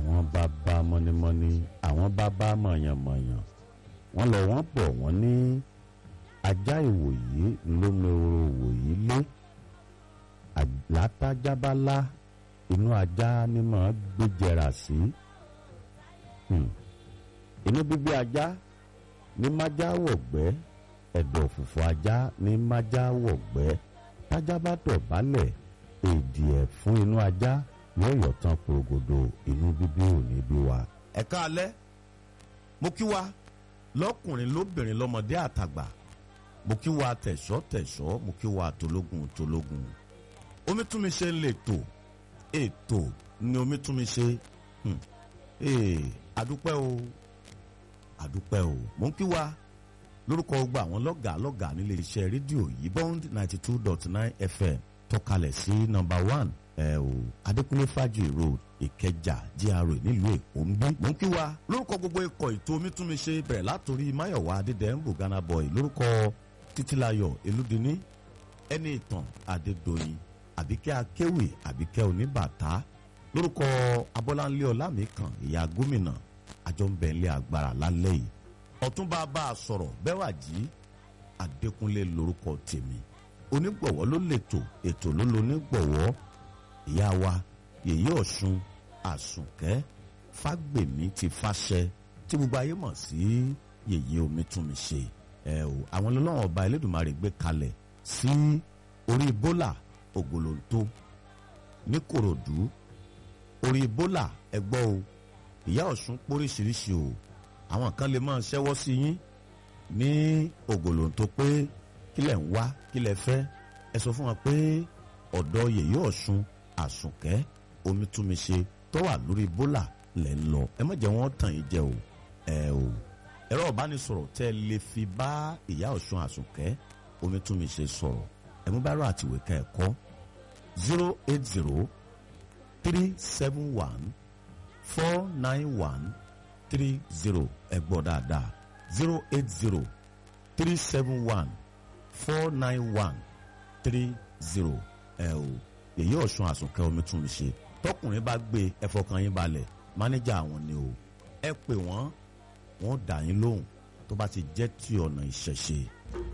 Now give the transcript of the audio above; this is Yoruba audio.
àwọn bàbá mọ́nímọ́ní àwọn bàbá mọ̀yànmọ̀yàn wọ́n lọ wọ́n bọ̀ wọ́n ní ajá ìwòyí lómeworo ìwòyí lé látàjábálá inú ajá ni màá gbéjẹrà sí inú bíbí ajá ní májá wọ̀gbẹ́ ẹ̀dọ̀ fùfù ajá ní májá wọ̀gbẹ́ tájá bá dọ̀bálẹ̀ èdè ẹ̀ fún inú ajá yóò yọ̀ tán porogodo inú bíbí ò ní bí wa. ẹ káalẹ́ mo kí wa lọ́kùnrin lóbìnrin lọ́mọdé àtàgbà mo kí wa tẹ̀ṣọ́ tẹ̀ṣọ́ mo kí wa tológun tológun omi tún mi ṣe ń lè tò ètò ni omi tún mi ṣe adúpẹ́ o adúpẹ́ o mo ń kí wa lórúkọ gbogbo àwọn lọ́gàá lọ́gàá nílé iṣẹ́ rédíò yìí bond ninety two dot nine fm tọ́kalẹ̀ sí nọ́mbà one ẹ o adékúnlé fájì road ìkẹjà gra nílùú èkó ń bí. mo ń kí wa lórúkọ gbogbo ikọ̀ ètò omítúnmiṣe bẹ̀rẹ̀ látòrí máyọ̀wá adédèǹbù ghana boy lórúkọ títílayọ̀ elúdiní ẹni ìtàn adédọ̀yìn àbíkẹ́ akéwì àbíkẹ́ oníbàtà lórúkọ abọ́láńlé ọlámìkan ìyá gómìnà àjọǹbẹ̀ńlẹ̀ agbára lálẹ́ yìí ọ̀túnba bá a sọ̀rọ̀ bẹ́wàjì adékúnlé lórúkọ tèmi onígbọ̀wọ́ ló lètò ètò ló lo onígbọ̀wọ́ ìyá wa yèyé ọ̀ṣun àsùnkẹ́ fágbèmí ti fàṣẹ tí gbogbo ayé mọ̀ sí yèyé omi tún mi ṣe ẹ o àwọn ọlọ́wọ́n ọba elédùnmarè gbé kalẹ̀ sí orí bólà ògòlóńtó ní kòròdú orí bólà ẹgbọ́ o ìyá ọ̀ṣun póríṣiríṣi o àwọn kan lè máa ṣẹ́wọ́ sí yín ní ògòlóńtó pé kílẹ̀ ń wá kílẹ̀ fẹ́ ẹ sọ fún wọn pé ọ̀dọ̀ yèyé ọ̀ṣun àsùnkẹ́ omítúnmiṣe tó wà lórí bólà lẹ́ ń lọ ẹ má jẹ́ wọ́n tàn yín jẹ o ẹ o ẹ̀rọ ìbánisọ̀rọ̀ tẹ́ ẹ lè fi bá ìyá ọ̀ṣun àsùnkẹ́ omítúnmiṣe sọ̀rọ̀ ẹ mú bá rọ àtìwé ká ẹ kọ́ zero eight zero three seven one four nine one three zero ẹ gbọ́ dáadáa zero eight zero three seven one four nine one three zero ẹ o èyí ọ̀ṣun àsùnkẹ́ omi tún mi ṣe tọkùnrin bá gbé ẹ fọkàn yín balẹ̀ mánéjà àwọn ni o ẹ pè wọ́n wọ́n dà yín lóhùn tó bá ti jẹ́ ti ọ̀nà ìṣẹ̀ṣe